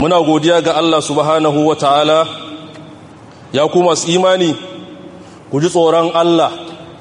muna godiya ga Allah subhanahu wa ta'ala ya kuma su imani ku ji tsoron Allah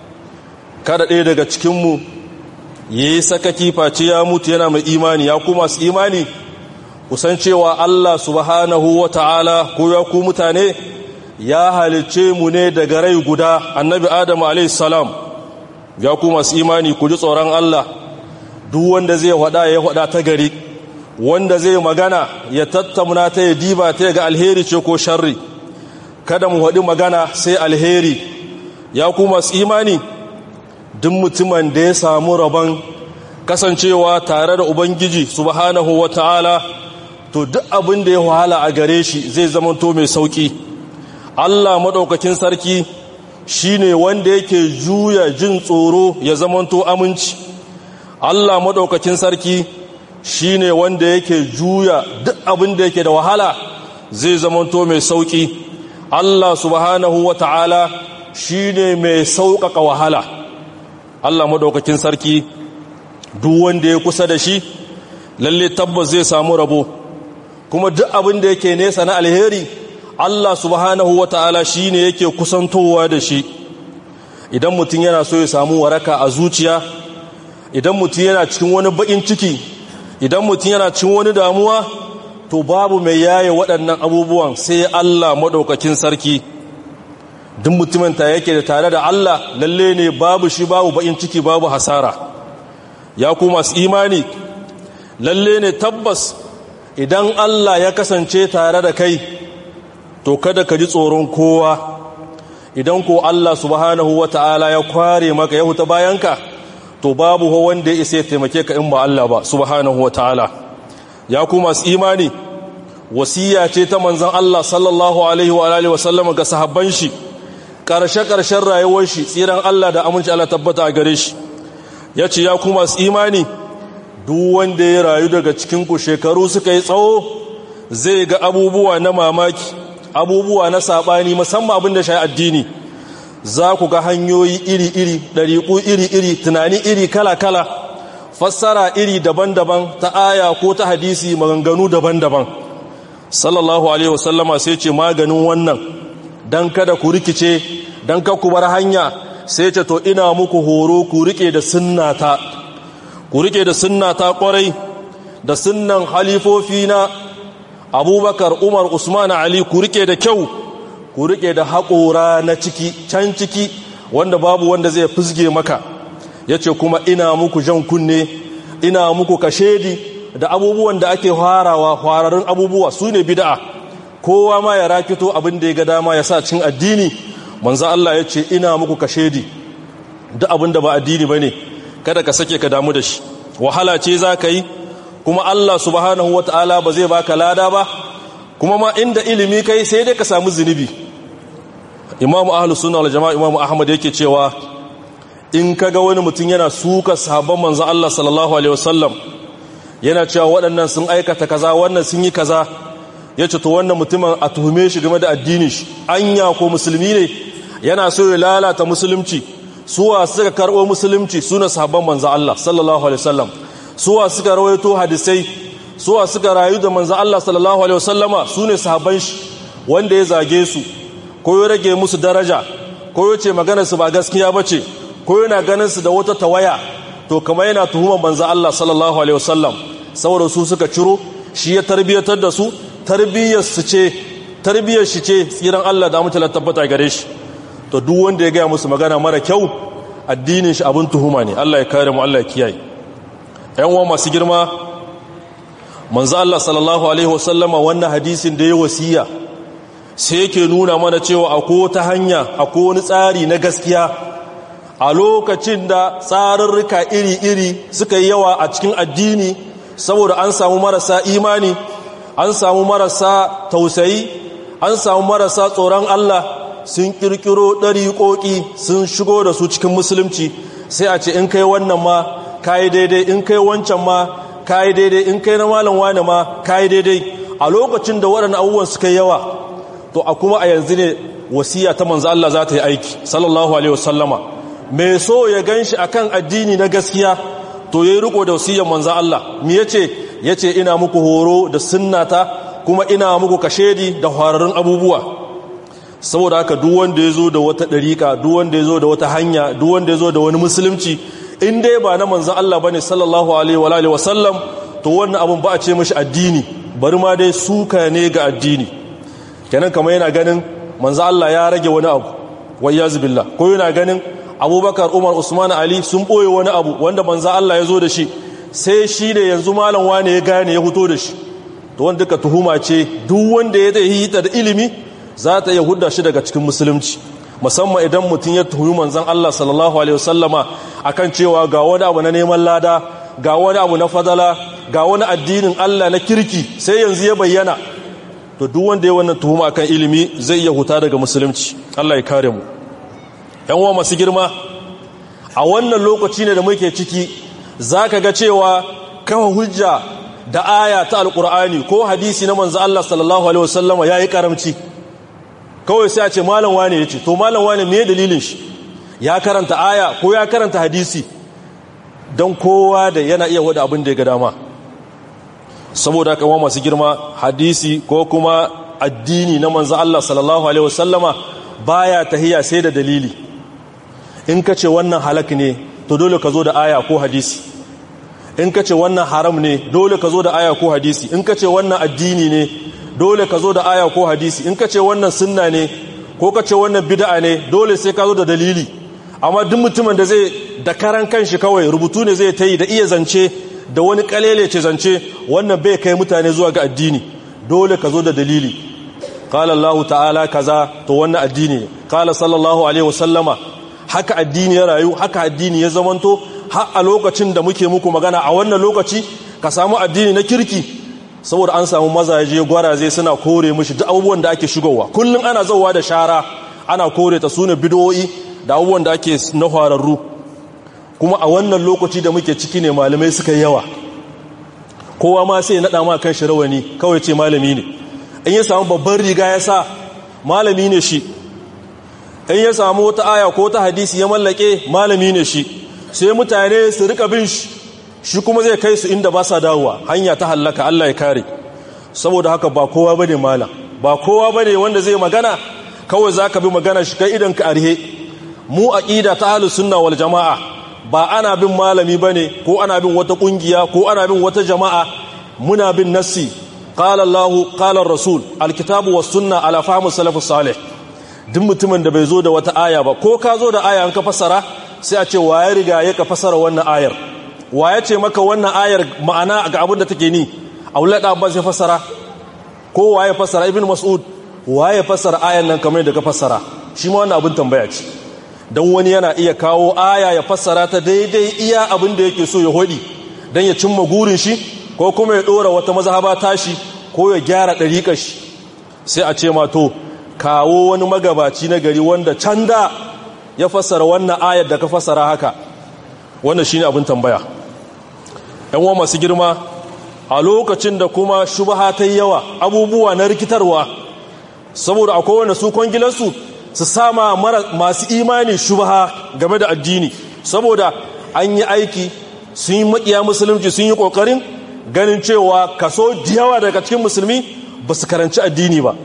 kada ɗaya daga cikinmu ya yi sakaki face ya mutu yana mai imani ya kuma su imani kusan cewa Allah subhanahu wa ta'ala ko ya ku mutane ya halicce mu ne daga rai guda annabi adamu alaihissalam ya kuma su imani ku ji tsoron Allah duk wanda zai wada ya wada ta gari wanda zai magana ya tattamuna ta ya diba ta ga alheri ce ko sharri kada mu waɗi magana sai alheri ya kuma su imani duk mutumin da ya samu rabon kasancewa tare da ubangiji subhanahu ta'ala to duk abin da ya wahala a gare shi zai zamanto mai sauki Allah maɗaukakin sarki shine wanda yake juya jin tsoro ya zamanto aminci Allah maɗaukakin sarki shine wanda yake juya duk abin da yake da wahala zai zamanto mai sauki Allah subhanahu wa ta'ala shine mai sauƙaƙa wahala Allah maɗaukakin sarki duk wanda ya kusa da shi lalle tabbas zai samu rabo kuma duk abin da yake nesa na alheri Allah subhanahu wa ta'ala shine yake kusantowa da shi idan mutum yana so ya samu waraka a zuciya idan mutum yana cikin wani bakin ciki idan mutum yana cikin wani damuwa to babu mai yaye waɗannan abubuwan sai Allah maɗaukakin sarki duk mutumin ta yake da tare da Allah lalle ne babu shi babu bakin ciki babu hasara ya ku masu imani lalle ne tabbas idan Allah ya kasance tare da kai to kada ka ji tsoron kowa idan ko Allah subhanahu wata'ala ya kware maka ya huta bayanka to babu ho wanda ya isa ya taimake ka in ba Allah ba subhanahu wata'ala ya ku masu imani wasiya ce ta manzon Allah sallallahu alaihi wa alihi wasallam ga sahabban shi karshe karshen rayuwar shi tsiran Allah da aminci Allah tabbata a gare shi yace ya ku masu imani duk wanda ya rayu daga cikin ku shekaru suka yi tsawo zai ga abubuwa na mamaki abubuwa na sabani musamman abin da shi addini za ku ga hanyoyi iri-iri ɗariƙu iri-iri tunani iri kala-kala fassara iri daban-daban ta aya ko ta hadisi maganganu daban-daban sallallahu alaihi wasallama sai ce maganin wannan don kada ku rikice don ka ku bar hanya sai ce to ina muku horo ku rike da sunnata ku rike da sunnata kwarai da sunnan halifofi na abubakar umar usman ali ku rike da kyau ku rike da haƙora na ciki can ciki wanda babu wanda zai fusge maka ya ce kuma ina muku jan kunne ina muku kashedi da abubuwan da ake farawa fararin abubuwa su ne bida'a kowa ma ya rakito abin da ya ga dama ya sa cin addini manzo Allah ya ce ina muku kashedi duk abin da ba addini ba ne kada ka sake ka damu da shi wahala ce za ka yi kuma Allah subhanahu wa ta'ala ba zai baka lada ba kuma ma inda ilimi kai sai dai ka samu zunubi imamu ahlus sunna wal jama'a imamu ahmad yake cewa in kaga wani mutum yana suka sahabban manzo Allah sallallahu alaihi wasallam yana cewa waɗannan sun aikata kaza wannan sun yi kaza yace to wannan mutumin a tuhume shi game da addini shi anya ko musulmi ne yana so ya lalata musulunci suwa suka karbo musulunci suna sahabban manzo Allah sallallahu alaihi wasallam suwa suka rawaito hadisai suwa suka rayu da manzo Allah sallallahu alaihi wasallama sune sahabban shi wanda ya zage su ko ya rage musu daraja ko ya ce maganar su ba gaskiya bace ko yana ganin su da wata tawaya to kamar yana tuhumar manzo Allah sallallahu alaihi wasallam saboda su suka ciro shi ya tarbiyatar da su tarbiyyar su ce tarbiyyar shi ce tsiran Allah da mutala tabbata gare shi to duk wanda ya ga musu magana mara kyau addinin shi abin tuhuma ne Allah ya kare mu Allah ya kiyaye yan uwa masu girma manzo Allah sallallahu alaihi wasallama wannan hadisin da ya wasiya sai yake nuna mana cewa akwai wata hanya akwai wani tsari na gaskiya a lokacin da tsarurruka iri-iri suka yi yawa a cikin addini saboda an samu marasa imani an samu marasa tausayi an samu marasa tsoron Allah sun kirkiro ɗariƙoƙi sun shigo da su cikin musulunci sai a ce in kai wannan ma kayi daidai in kai wancan ma kayi daidai in kai na malam wani ma kayi daidai a lokacin da waɗannan abubuwan suka yi yawa to a kuma a yanzu ne wasiya ta manzo Allah za ta yi aiki sallallahu alaihi wasallama mai so ya ganshi akan addini na gaskiya to yayi riko da wasiyar manzo Allah me yace yace ina muku horo da sunnata kuma ina muku kashedi da hararrun abubuwa saboda haka duk wanda ya zo da wata ɗariƙa duk wanda ya zo da wata hanya duk wanda ya zo da wani musulunci in dai ba na manzan Allah ba ne sallallahu alaihi wa alihi wasallam to wannan abin ba a ce mashi addini bari ma dai suka ne ga addini kenan kamar yana ganin manzan Allah ya rage wani abu wai ya zubillah ko yana ganin abubakar umar usman ali sun ɓoye wani abu wanda manzan Allah ya zo da shi sai shi da yanzu malam wane ya gane ya fito da shi to wanda duka tuhuma ce duk wanda ya yi ta da ilimi za ta iya hudda shi daga cikin musulunci musamman idan mutum ya tuhumi manzan Allah sallallahu alaihi wasallama akan cewa ga wani abu na neman lada ga wani abu na fadala ga wani addinin Allah na kirki sai yanzu ya bayyana to duk wanda ya wannan tuhuma akan ilimi zai iya huta daga musulunci Allah ya kare mu yan uwa masu girma a wannan lokaci ne da muke ciki zaka ga cewa kafa hujja da aya ta alkur'ani ko hadisi na manzo Allah sallallahu alaihi wasallama yayi karamci kawai sai a ce malam wane yace to malam wane me dalilin shi ya karanta aya ko ya karanta hadisi don kowa da yana iya wada abin da ya ga dama saboda kama masu girma hadisi ko kuma addini na manzo Allah sallallahu alaihi wasallama baya tahiya sai da dalili in ka ce wannan halak ne to dole ka zo da aya ko hadisi in ka ce wannan haram ne dole ka zo da aya ko hadisi in ka ce wannan addini ne dole ka zo da aya ko hadisi in ka ce wannan sunna ne ko ka ce wannan bid'a ne dole sai ka zo da dalili amma duk mutumin da zai da karan kanshi kawai rubutu ne zai ta yi da iya zance da wani kalele ce zance wannan bai kai mutane zuwa ga addini dole ka zo da dalili qala Allah ta'ala kaza to wannan addini ne qala sallallahu alaihi wasallama haka addini ya rayu haka addini ya zamanto har a lokacin da muke muku magana a wannan lokaci ka samu addini na kirki saboda an samu mazaje gwaraze suna kore mishi duk abubuwan da ake shigowa kullum ana zauwa da shara ana kore ta sune bidoyi da abubuwan da ake na hararru kuma a wannan lokaci da muke ciki ne malamai suka yawa kowa ma sai naɗa ma kan shi rawani kawai ce malami ne in ya samu babban riga ya sa malami ne shi in ya samu wata aya ko ta hadisi ya mallake malami ne shi sai mutane su rika bin shi shi kuma zai kai su inda ba sa dawowa hanya ta hallaka Allah ya kare saboda haka ba kowa bane malam ba kowa bane wanda zai magana kawai zaka bi magana shi kai idan ka arhe mu aqida ta ahlus sunna wal jamaa ba ana bin malami bane ko ana bin wata kungiya ko ana bin wata jama'a muna bin nassi qala Allah qala rasul alkitabu was sunna ala fahmi salafus salih duk mutumin da bai zo da wata aya ba ko ka zo da aya an ka fasara sai a ce wa ya riga ya ka fasara wannan ayar wa ya ce maka wannan ayar ma'ana ga abin da take ni aulad abbas ya fasara ko wa ya fasara ibn mas'ud wa ya fasara ayar nan kamar da ka fasara shi ma wannan abin tambaya ce dan wani yana iya kawo aya ya fasara ta daidai iya abin da yake so ya hodi dan ya cimma gurin shi ko kuma ya dora wata mazhaba tashi ko ya gyara dariƙar shi sai a ce ma to kawo wani magabaci na gari wanda can da ya fassara wannan ayar da ka fassara haka wannan shine abin tambaya yan wa masu girma a lokacin da kuma shubha ta yawa abubuwa na rikitarwa saboda akwai wanda su kwangilansu su sama masu imani shubha game da addini saboda an yi aiki sun yi makiya musulunci sun yi kokarin ganin cewa kaso yawa daga cikin musulmi ba su karanci addini ba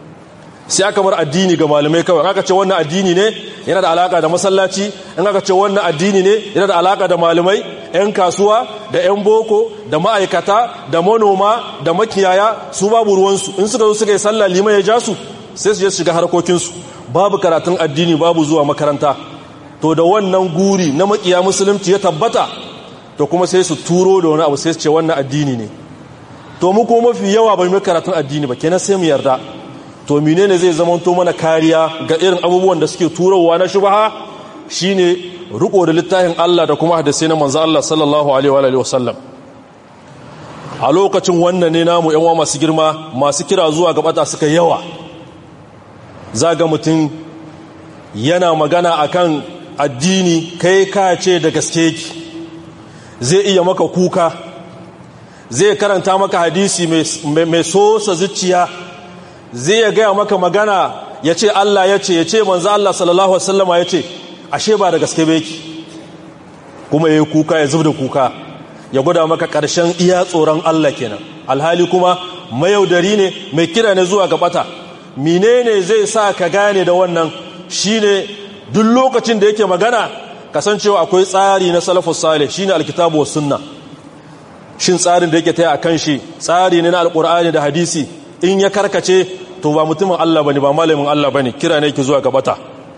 sai aka bar addini ga malamai kawai aka ce wannan addini ne yana da alaka da masallaci in aka ce wannan addini ne yana da alaka da malamai yan kasuwa da yan boko da ma'aikata da manoma da makiyaya su babu ruwansu in suka zo suka yi sallah liman ya ja su sai su je shiga harkokinsu babu karatun addini babu zuwa makaranta to da wannan guri na makiya musulunci ya tabbata to kuma sai su turo da wani abu sai su ce wannan addini ne to mu kuma mafi yawa bai mai karatun addini ba kenan sai mu yarda to menene zai zama to mana kariya ga irin abubuwan da suke turowa na shubha shine riko da littafin Allah da kuma hadisi na manzo Allah sallallahu alaihi wa alihi wasallam a lokacin wannan ne namu yan masu girma masu kira zuwa ga bata suka yawa zaga mutum yana magana akan addini kai ka ce da gaske yake zai iya maka kuka zai karanta maka hadisi mai sosa zuciya zai ya gaya maka magana ya ce Allah ya ce ya ce manzo Allah sallallahu wasallama ya ce ashe ba da gaske beki kuma ya yi kuka ya zub da kuka ya gwada maka ƙarshen iya tsoron Allah kenan alhali kuma mayaudari ne mai kira ne zuwa ga bata menene zai sa ka gane da wannan shine duk lokacin da yake magana kasancewa akwai tsari na salafus salih shine alkitabu was sunna shin tsarin da yake taya akan shi tsari ne na alqur'ani da hadisi in ya karkace to ba mutumin Allah bane ba malamin Allah bane kira ne yake zuwa ga bata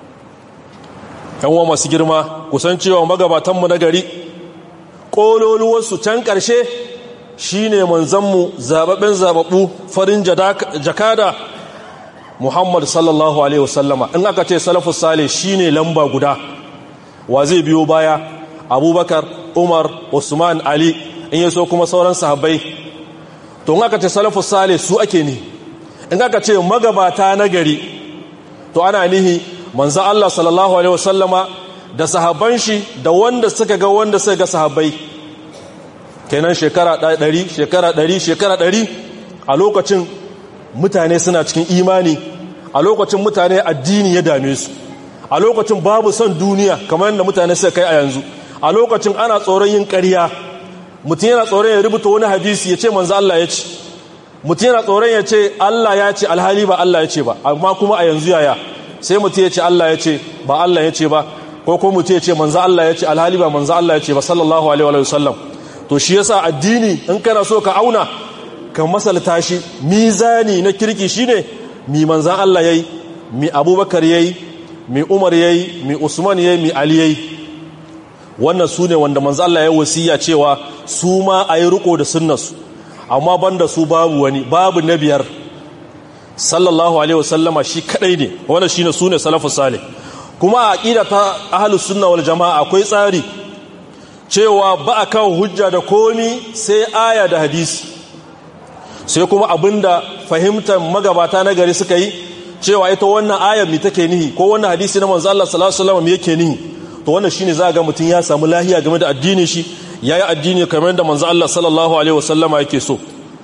yan uwa masu girma kusancewa magabatan mu na gari kololuwarsu can karshe shine manzanmu zababben zababbu farin jakada Muhammad sallallahu alaihi wasallama in aka ce salafus salih shine lamba guda wa zai biyo baya Abubakar Umar Usman Ali in yaso kuma sauran sahabbai to in aka ce salafus salih su ake ni in aka ce magabata na gari to ana nihi manzo Allah sallallahu alaihi wasallama da sahabban shi da wanda suka ga wanda suka ga sahabbai kenan shekara 100 shekara 100 shekara 100 a lokacin mutane suna cikin imani a lokacin mutane addini ya dame su a lokacin babu son duniya kamar yadda mutane suka kai a yanzu a lokacin ana tsoron yin ƙarya mutum yana tsoron ya rubuta wani hadisi ya ce manzo Allah ya ce mutum yana tsoron ya ce Allah ya ce alhali ba Allah ya ce ba amma kuma a yanzu yaya sai mutum ya ce Allah ya ce ba Allah ya ce ba ko kuma mutum ya ce manzo Allah ya ce alhali ba manzo Allah ya ce ba sallallahu alaihi wa sallam to shi yasa addini in kana so ka auna ka masalta shi mizani na kirki shine mi manzan Allah yayi mi Abubakar yayi mi Umar yayi mi Usman yayi mi Ali yayi wannan sune wanda manzan Allah ya wasiya cewa su ma ayi riko da sunnarsu amma banda su babu wani babu na biyar sallallahu alaihi wasallama shi kadai ne wannan shine sune salafus salih kuma a aqida ta ahlus sunna wal jamaa akwai tsari cewa ba a kawo hujja da komi sai aya da hadisi sai kuma abinda fahimtar magabata na gari suka yi cewa ita wannan ayar mi take nihi ko wannan hadisi na manzo Allah sallallahu alaihi wasallam yake nihi to wannan shine za ga mutun ya samu lahiya game da addinin shi yayi addini kamar da manzo Allah sallallahu alaihi wasallam yake so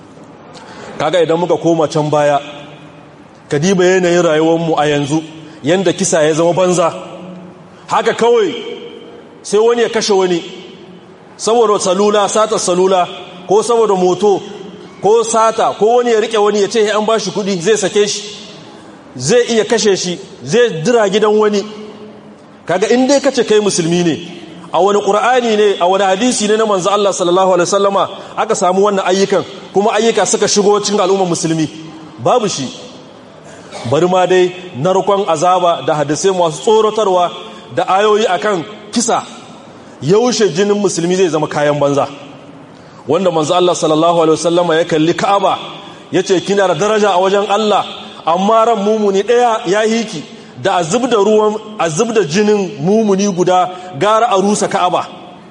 kaga idan muka koma can baya kadiba yanayin rayuwar mu a yanzu yanda kisa ya zama banza haka kawai sai wani ya kashe wani saboda salula sata salula ko saboda moto ko sata ko wani ya rike wani ya ce an ba shi kudi zai sake shi zai iya kashe shi zai dira gidan wani kaga in dai kace kai musulmi ne a wani qur'ani ne a wani hadisi ne na manzo Allah sallallahu alaihi wasallama aka samu wannan ayyukan kuma ayyuka suka shigo cikin al'ummar musulmi babu shi bari ma dai narkon azaba da hadisai masu tsorotarwa da ayoyi akan kisa yaushe jinin musulmi zai zama kayan banza wanda manzo Allah sallallahu alaihi wasallama ya kalli Ka'aba yace kina da daraja a wajen Allah amma ran mumuni daya ya hiki da azub da ruwan azub da jinin mumuni guda gara a rusa Ka'aba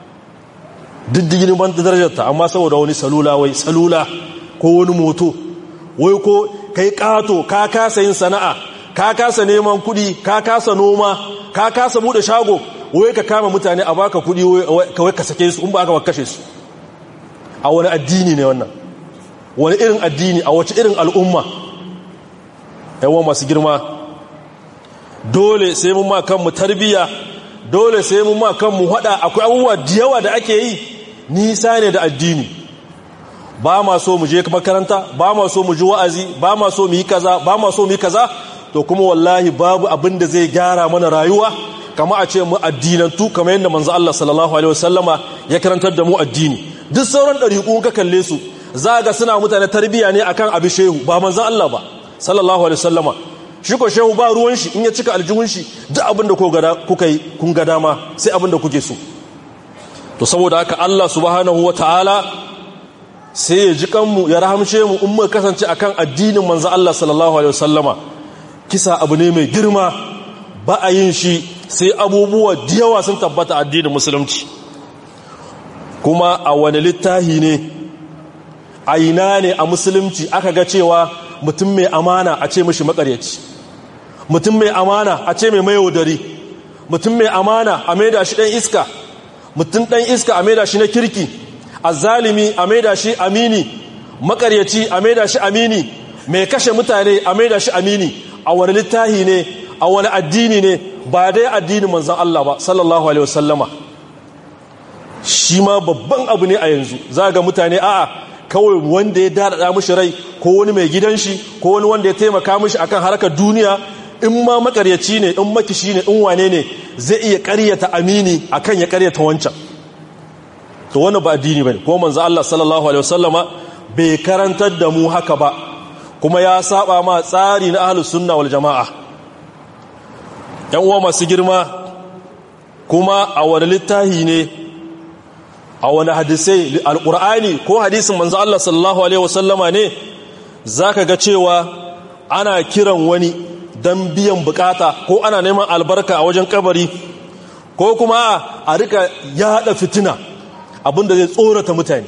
diddigin ban darajar ta amma saboda wani salula wai salula ko wani moto wai ko kai kato ka kasa yin sana'a ka kasa neman kudi ka kasa noma ka kasa bude shago wai ka kama mutane a baka kudi wai ka sake su in ba aka kashe su a wani addini ne wannan wani irin addini a wace irin al'umma yawan masu girma dole sai mun ma kanmu tarbiya dole sai mun ma kanmu hada akwai abubuwa da yawa da ake yi nisa ne da addini ba ma so mu je makaranta ba ma so mu ji wa'azi ba ma so mu yi kaza ba ma so mu yi kaza to kuma wallahi babu abin da zai gyara mana rayuwa kama a ce mu addinantu kamar yadda manzo Allah sallallahu alaihi wasallama ya karantar da mu addini duk sauran ɗariƙun ka kalle su za ga suna mutane tarbiyya ne akan abi shehu ba manzan Allah ba sallallahu alaihi wasallama shi ko shehu ba ruwan shi in ya cika aljihun shi duk abin da kuka yi kun ga dama sai abin da kuke so to saboda haka Allah subhanahu wataala sai ya ji kanmu ya rahamshe mu in muka kasance akan addinin manzan Allah sallallahu alaihi wasallama kisa abu ne mai girma ba a yin shi sai abubuwa da yawa sun tabbata addinin musulunci kuma a wani littahi ne a ina ne a musulunci aka ga cewa mutum mai amana a ce mashi makaryaci mutum mai amana a ce mai mayaudari mutum mai amana a maida shi ɗan iska mutum ɗan iska a maida shi na kirki azalimi a maida shi amini makaryaci a maida shi amini mai kashe mutane a maida shi amini a wani littahi ne a wani addini ne ba dai addinin manzan Allah ba sallallahu alaihi wasallama shi ma babban abu ne a yanzu za ga mutane a'a kawai wanda ya daɗaɗa mishi rai ko wani mai gidan shi ko wani wanda ya taimaka mishi akan harkar duniya in ma makaryaci ne in makishi ne in wane ne zai iya ƙaryata amini akan ya ƙaryata wancan to wani ba addini bane ko manzo Allah sallallahu alaihi wasallama bai karantar da mu haka ba kuma ya saba ma tsari na ahlus sunna wal jamaa yan uwa masu girma kuma a wani littahi ne a wani hadisai alqur'ani ko hadisin manzo Allah sallallahu alaihi wasallama ne zaka ga cewa ana kiran wani dan biyan bukata ko ana neman albarka a wajen kabari ko kuma a rika yada fitina abinda zai tsorata mutane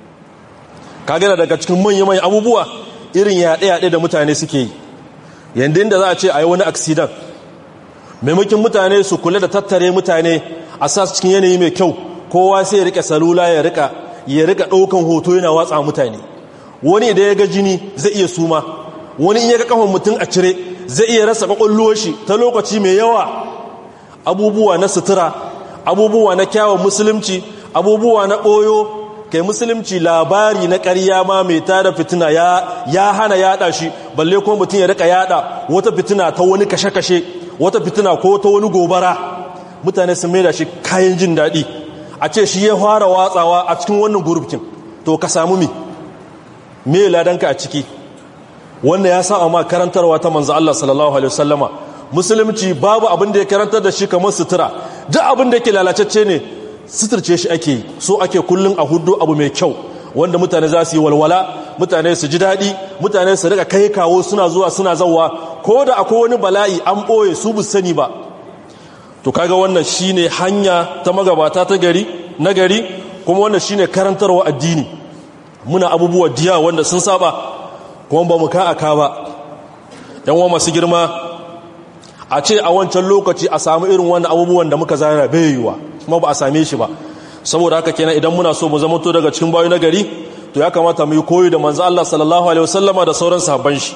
kagana daga cikin manya-manya abubuwa irin yaɗe-yaɗe da mutane suke yi yadda inda za a ce a yi wani aksidan maimakin mutane su kula da tattare mutane a sa cikin yanayi mai kyau kowa sai ya rika salula ya rika ya rika ɗaukan hoto yana watsa mutane wani idan ya ga jini zai iya suma wani in ya ga kafan mutum a cire zai iya rasa kwakwallo shi ta lokaci mai yawa abubuwa na sutura abubuwa na kyawun musulunci abubuwa na ɓoyo kai musulunci labari na ƙarya ma mai tada fitina ya hana yada shi balle ko mutum ya rika yada wata fitina ta wani kashe-kashe wata fitina ko ta wani gobara mutane sun maida shi kayan jin daɗi a ce shi ya fara watsawa a cikin wannan gurubkin to ka samu mi me ladanka a ciki wannan ya sa ma karantarwa ta manzo Allah sallallahu alaihi wasallama musulunci babu abin da ya karantar da shi kamar sutura duk abin da yake lalacecce ne suturce shi ake so ake kullun a hudu abu mai kyau wanda mutane za su yi walwala mutane su ji daɗi mutane su rika kai kawo suna zuwa suna zauwa ko da akwai wani bala'i an ɓoye su bu sani ba to kaga wannan shine hanya ta magabata ta gari na gari kuma wannan shine karantarwa addini muna abubuwa diya wanda sun saba kuma ba mu ka aka ba yan wa masu girma a ce a wancan lokaci a samu irin wannan abubuwan da muka zana bai yiwa kuma ba a same shi ba saboda haka kenan idan muna so mu zama to daga cikin bayu na gari to ya kamata mu yi koyi da manzo Allah sallallahu alaihi wasallama da sauran sahabban shi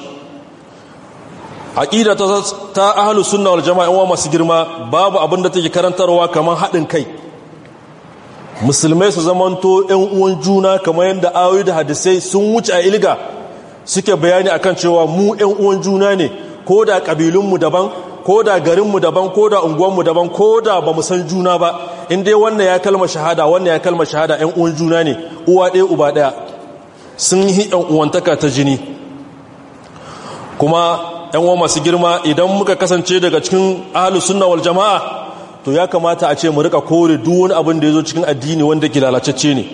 aqida ta ta ahlus sunna wal jamaa wa masu girma babu abin da take karantarwa kamar hadin kai musulmai su zamanto ƴan uwan juna kamar yadda ayoyi da hadisai sun wuce a ilga suke bayani akan cewa mu ƴan uwan juna ne ko da kabilunmu daban ko da garinmu daban ko da unguwanmu daban ko da ba mu san juna ba in dai wannan ya kalma shahada wannan ya kalma shahada ƴan uwan juna ne uwa ɗaya uba ɗaya sun yi ƴan uwantaka ta jini kuma ƴan uwa masu girma idan muka kasance daga cikin ahlus sunna wal jama'a to ya kamata a ce mu rika kore duk wani abin da yazo cikin addini wanda ke lalacecce ne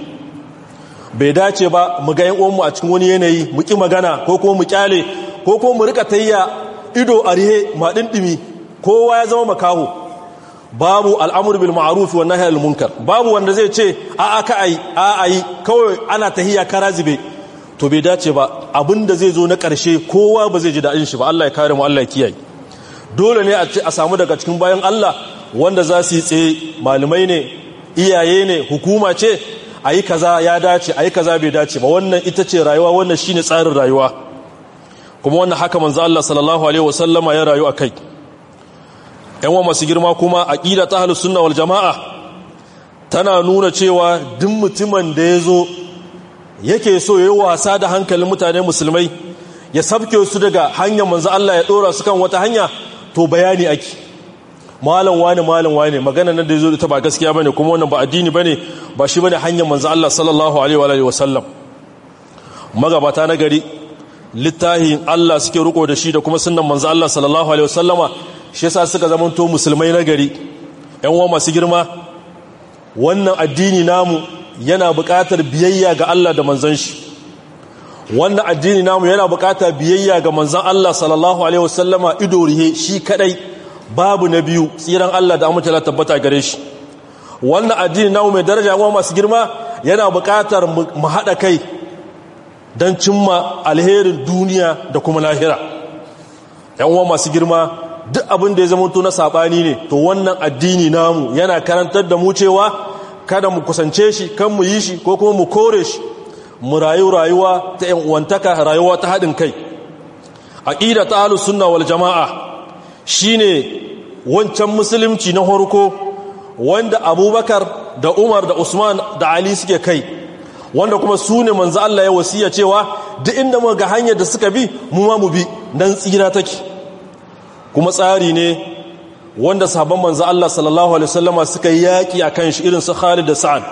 bai dace ba mu ga ƴan uwanmu a cikin wani yanayi mu ki magana ko kuma mu kyale ko kuma mu rika tayya ido a rihe maɗinɗimi kowa ya zama makaho babu al'amur bil ma'aruf wa nahy al munkar babu wanda zai ce a aka ai a ai kawai ana tahiya kara zube to bai dace ba abinda zai zo na ƙarshe kowa ba zai ji daɗin shi ba Allah ya kare mu Allah ya kiyaye dole ne a samu daga cikin bayan Allah wanda za su yi tsaye malamai ne iyaye ne hukuma ce a yi kaza ya dace a yi kaza bai dace ba wannan ita ce rayuwa wannan shine tsarin rayuwa kuma wannan haka manzo Allah sallallahu alaihi wasallama ya rayu akai yan wa masu girma kuma aqida ta ahlus sunna wal jamaa tana nuna cewa duk mutumin da yazo yake so yayi wasa da hankalin mutane musulmai ya sabke su daga hanyar manzo Allah ya dora su kan wata hanya to bayani ake malam wani malam wani magana nan da yazo ita ba gaskiya bane kuma wannan ba addini bane ba shi bane hanyar manzo Allah sallallahu alaihi wa alihi wasallam magabata na gari littafin Allah suke riko da shi da kuma sunnan manzo Allah sallallahu alaihi wasallama shi yasa suka zamanto musulmai na gari ƴan uwa masu girma wannan addini namu yana buƙatar biyayya ga Allah da manzon shi wannan addini namu yana buƙatar biyayya ga manzon Allah sallallahu alaihi wasallama ido rihe shi kadai babu na biyu tsiran Allah da amince tabbata gare shi wannan addini namu mai daraja ƴan masu girma yana buƙatar mu haɗa kai don cimma alherin duniya da kuma lahira yan uwa masu girma duk abin da ya zama to na sabani ne to wannan addini namu yana karantar da mu cewa kada mu kusance shi kan mu yi shi ko kuma mu kore shi mu rayu rayuwa ta yan uwantaka rayuwa ta haɗin kai aqida ta ahlus sunna wal jamaa shine wancan musulunci na farko wanda abubakar da umar da usman da ali suke kai wanda kuma su ne manzo Allah ya wasiya cewa duk inda muka ga hanyar da suka bi mu ma mu bi dan tsira take kuma tsari ne wanda sahabban manzo Allah sallallahu alaihi wasallama suka yi yaki akan shi irin su Khalid da Sa'ad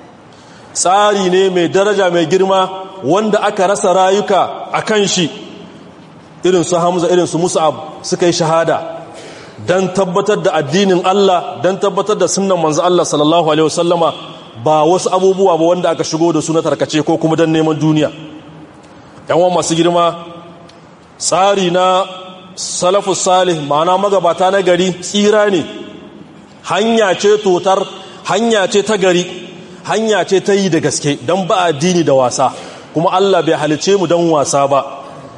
tsari ne mai daraja mai girma wanda aka rasa rayuka akan shi irin su Hamza irin su Mus'ab suka yi shahada dan tabbatar da addinin Allah dan tabbatar da sunnan manzo Allah sallallahu alaihi wasallama ba wasu abubuwa ba wanda aka shigo da su na tarkace ko kuma dan neman duniya yan masu girma tsari na salafus salih ma'ana magabata na gari tsira ne hanya ce totar hanya ce ta gari hanya ce ta yi da gaske don ba addini da wasa kuma Allah bai halice mu don wasa ba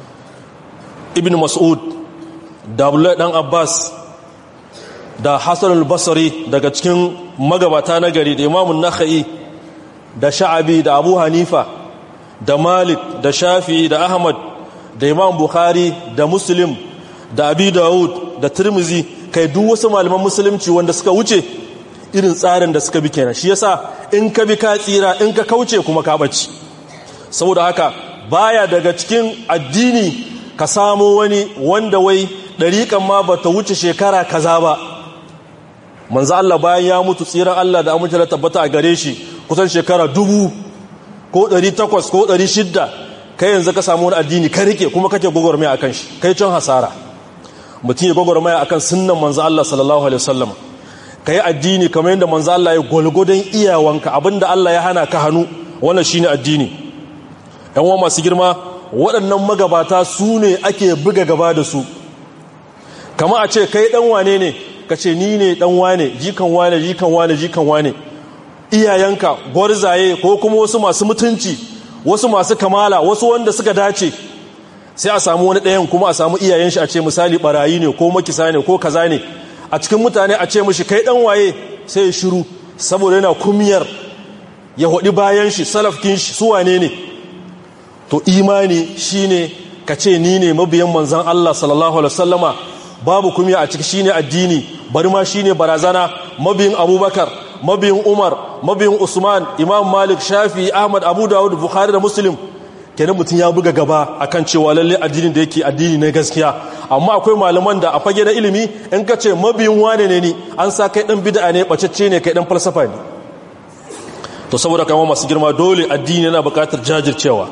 ibn mas'ud da abdullahi dan abbas da hassan al-basri daga cikin magabata na gari da imamun nakha'i da sha'abi da abu hanifa da malik da shafi da ahmad da imam bukhari da muslim da abi dawud da tirmizi kai duk wasu malaman musulunci wanda suka wuce irin tsarin da suka bi kenan shi yasa in ka bi ka tsira in ka kauce kuma ka bace saboda haka baya daga cikin addini ka samu wani wanda wai dariƙan ma bata wuce shekara kaza ba manzo Allah bayan ya mutu tsiran Allah da amince da tabbata a gare shi kusan shekara dubu ko 800 ko 600 kai yanzu ka samu wani addini ka rike kuma kake gwagwarmaya akan shi kai can hasara mutum ya gwagwarmaya akan sunnan manzo Allah sallallahu alaihi wasallam kai addini kamar yadda manzo Allah ya golgodon iyawanka abinda Allah ya hana ka hannu wannan shine addini yan uwa masu girma waɗannan magabata su ne ake buga gaba da su kama a ce kai dan wane ne ka ce ni ne dan wane jikan wane jikan wane jikan wane iyayenka gwarzaye ko kuma wasu masu mutunci wasu masu kamala wasu wanda suka dace sai a samu wani ɗayan kuma a samu iyayen shi a ce misali barayi ne ko makisa ne ko kaza ne a cikin mutane a ce mishi kai dan waye sai ya shiru saboda yana kumiyar ya hudi bayan shi salafkin shi su wane ne to imani shine ka ce ni ne mabiyan manzon Allah sallallahu alaihi wasallama babu kumiya a ciki shine addini bari ma shine barazana mabiyin abubakar mabiyin umar mabiyin usman imam malik shafi ahmad abu dawud bukhari da muslim kenan mutum ya buga gaba akan cewa lalle addinin da yake addini na gaskiya amma akwai malaman da a fage na ilimi in ka ce mabiyin wane ne ni an sa kai dan bid'a ne bacecce ne kai dan falsafa ne to saboda kama masu girma dole addini yana buƙatar jajircewa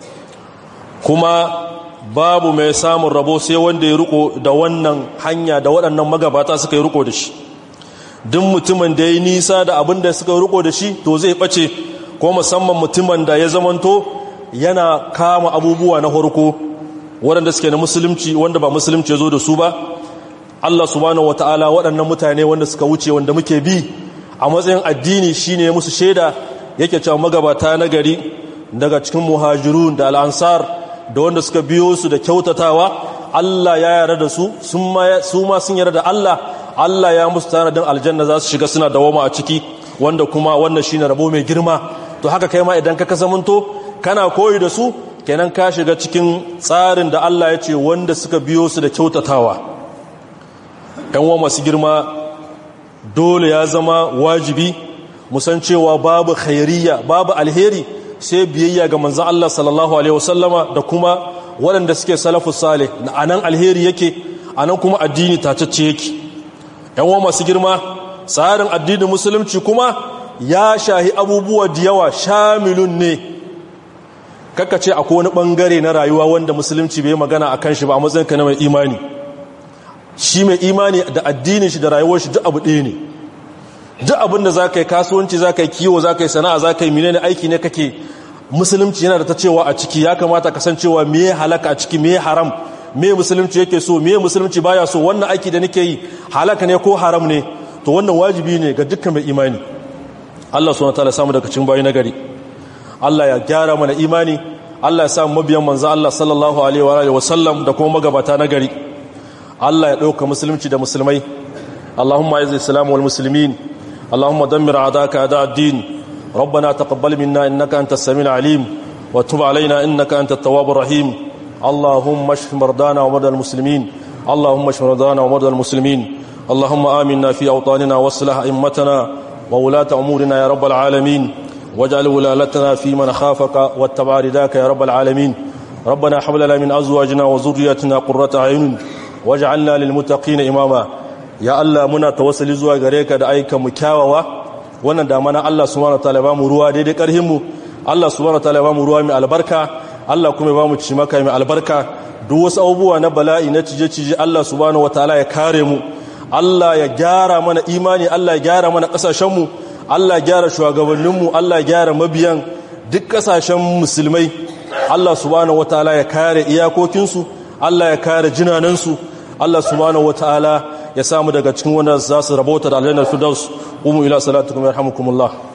kuma babu mai samun rabo sai wanda ya riko da wannan hanya da waɗannan magabata suka yi riko da shi duk mutumin da ya yi nisa da abin da suka yi riko da shi to zai ɓace ko musamman mutumin da ya zamanto yana kama abubuwa na harko waɗanda suke na musulunci wanda ba musulunci ya zo da su ba Allah subhanahu wata'ala waɗannan mutane wanda suka wuce wanda muke bi a matsayin addini shine musu shaida yake cewa magabata na gari daga cikin muhajirun da al'ansar da wanda suka biyo su da kyautatawa Allah ya yarda da su su ma sun yarda da Allah Allah ya musu tanadin aljanna za su shiga suna dawoma a ciki wanda kuma wannan shine rabo mai girma to haka kai ma idan ka kasamanto kana koyi da su kenan ka shiga cikin tsarin da Allah ya ce wanda suka biyo su da kyautatawa ɗan wa masu girma dole ya zama wajibi musan cewa babu khairiyya babu alheri sai biyayya ga manzan Allah sallallahu Alaihi wasallama da kuma waɗanda suke salafu sale na anan alheri yake anan kuma addini tacacce yake yawon masu girma tsarin addinin musulunci kuma ya shahi abubuwa da yawa shamilun ne ce akwai wani ɓangare na rayuwa wanda musulunci bai magana a kan shi ba a matsayinka na mai imani shi mai imani da addinin shi da rayuwar shi duk abu ɗaya ne duk abin da za ka yi kasuwanci za ka yi kiwo za ka yi sana'a za ka yi mine aiki ne kake musulunci yana da ta cewa a ciki ya kamata kasancewa me halaka a ciki me haram me musulunci yake so me musulunci baya so wannan aiki da nake yi halaka ne ko haram ne to wannan wajibi ne ga dukkan mai imani Allah subhanahu wataala samu daga cikin bayi nagari Allah ya gyara mana imani Allah ya samu mabiyan manzo Allah sallallahu alaihi wa alihi wa sallam da kuma magabata nagari Allah ya dauka musulunci da musulmai Allahumma a'iz al-islam wal muslimin اللهم دمر أعداءك أعداء الدين ربنا تقبل منا إنك أنت السميع العليم وتب علينا إنك أنت التواب الرحيم اللهم اشف مرضانا ومرضى المسلمين اللهم اشف مرضانا ومرضى المسلمين اللهم آمنا في أوطاننا واصلح أئمتنا وولاة أمورنا يا رب العالمين واجعل ولالتنا في من خافك واتبع رداك يا رب العالمين ربنا حب لنا من أزواجنا وذريتنا قرة أعين واجعلنا للمتقين إماما يا الله منا توسل zuwa gare ka da aika mu kyawawa wannan da mana Allah subhanahu wataala ba mu ruwa daidai karhin mu Allah subhanahu wataala ba mu ruwa mai albarka Allah kuma ba mu ci maka mai albarka duk wasu abubuwa na bala'i na cije-cije Allah subhanahu wataala ya kare mu Allah ya gyara mana imani Allah ya gyara mana kasashen mu Allah ya gyara shugabannin mu Allah ya gyara mabiyan duk kasashen musulmai Allah subhanahu wataala ya kare iyakokinsu Allah ya kare jinanansu Allah subhanahu wataala ya samu daga cikin wanda za su rabauta da aljannar firdaus umu ila salatukum yarhamukumullah